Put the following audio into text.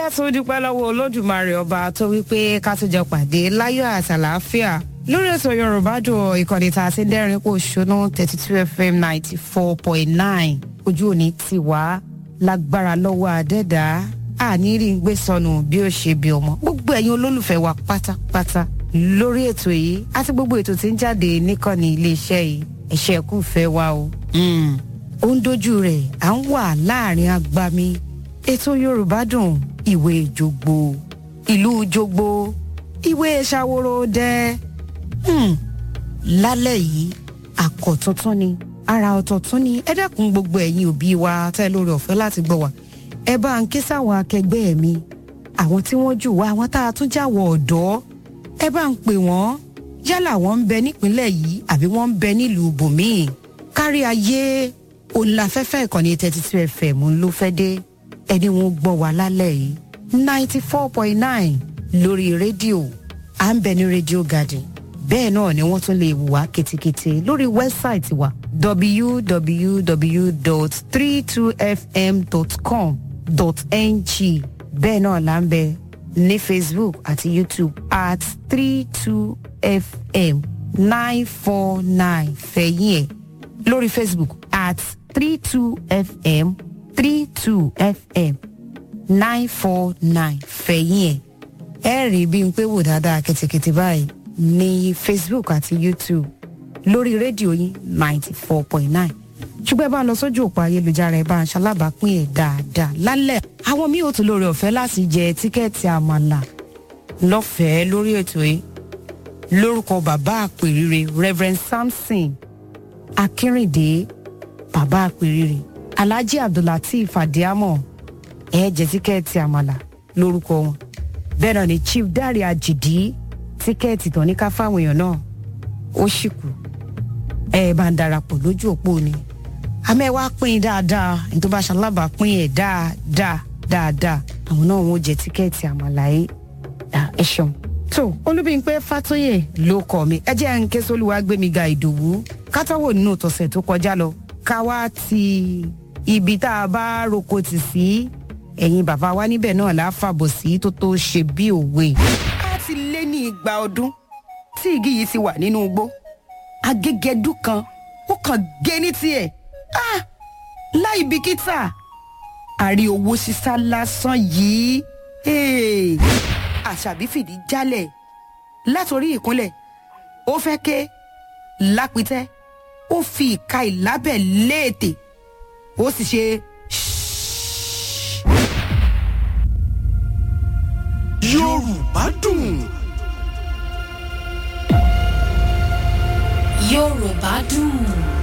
tún dúpẹ́ lọ́wọ́ olódùmarè ọba tó wípé ká tún jọ pàdé láyọ̀ àtàlàáfíà lórí ètò yorùbá dùn ìkànnì tá a ti ń dẹ́rìn kò ṣónú thirty two fm ninety four point nine ojú òní ti wá lágbára lọ́wọ́ àdẹ́dá àní rí ń gbé sọnù bí ó ṣe bí ọmọ gbogbo ẹ̀yin olólùfẹ́ wa pátápátá lórí ètò yìí àti gbogbo ètò tí ń jáde níkànnì iléeṣẹ́ yìí ẹ̀ṣẹ̀ kún fẹ́ wa o. ó ń dojú rẹ̀ à ń wà láàrin agbami ètò yorùbá dùn ìwé jogbo ìlú jogbo ìwé ṣàwòrò dẹ lálẹ́ yìí àkọ́tuntun ni ara ọ̀tọ̀tún ni ẹ dẹ́kun gbogbo ẹ̀yin òbí wa tẹ́ lórí ọ̀fẹ́ láti gbọ́ wa ẹ bá ń ké sáwọn akẹgbẹ́ mi àwọn tí wọ́n jù wá àwọn tá a tún jáwọ́ ọ̀dọ́ ẹ bá ń pè wọ́n yálà wọ́n ń bẹ nípínlẹ̀ yìí àbí wọ́n ń bẹ nílùú bòmíì kárí ayé òǹlàfẹ́fẹ́ ìkànnì thirty two fm ló fẹ́ dé ẹni wọn gbọ́ wa lálẹ́ yìí ninety four point nine lórí rédíò à ń bẹ ní rédíò garden bẹ́ẹ̀ náà ni wọ́n tún lè wà kétékété lórí wẹ́bsáìtì wa www.32fm.com.ng bẹ́ẹ̀ náà là ń bẹ ní facebook àti youtube at 32fm 949 fẹ̀yìn ẹ̀ lórí facebook at 32fm 32fm 949 fẹ̀yìn ẹ̀ ẹ rí bí n pé wò dáadáa kẹ̀tẹ̀kẹ̀tẹ̀ báyìí ní facebook àti youtube lórí rédíò yín ninety four point nine ṣùgbọ́n ẹ bá lọ sójú òpó ayélujára ẹ bá ń ṣalábàápín ẹ̀ dáadáa lálẹ́ àwọn míì ò tún lórí ọ̀fẹ́ láti jẹ tíkẹ́ẹ̀tì àmàlà lọ́fẹ̀ẹ́ lórí ètò yìí lórúkọ bàbá àpèrire reverend samson akínrìndé bàbá àpèrire alhaji abdullateef adiamo ẹ jẹ tíkẹ́ẹ̀tì àmàlà lórúkọ wọn bẹ́ẹ̀ náà ni chief dare ajidi tíkẹ́ẹ̀tì tán ní ká fáwọn èèyàn náà ó sì kù ẹ bá ń darapọ̀ lójú òpó ni àmọ́ ẹ wá pín in dáadáa ní tó bá ṣalábà pín ẹ̀ dáadáa dáadáa àwọn náà wọn ò jẹ tíkẹ́ẹ̀tì àmàlàyé ẹ ṣeun. tó olúbíńpé fàtóyè ló kọ mi ẹ jẹ́ ń ké sólùwà gbémi ga ìdòwú kátàwọ̀ nínú tọ̀sẹ̀ tó kọjá lọ ká wá ti ibi tá a bá roko tì sí ẹ̀yin bàbá wa níbẹ̀ náà láfàbọ̀ sí tó tó ṣe bí òwe ti lé ní igba ọdún tí igi yìí ti wà nínú igbó agégẹdú kan ó kàn gé ní tiẹ̀ ah láì bìkítà àrí owó sísá lásán yìí àṣàbí fìdí jálẹ̀ látòrí ìkúnlẹ̀ ó fẹ́ ké lápítẹ́ ó fi ìka ìlábẹ̀ léètè ó sì ṣe yorùbá dùn. yorùbá dùn.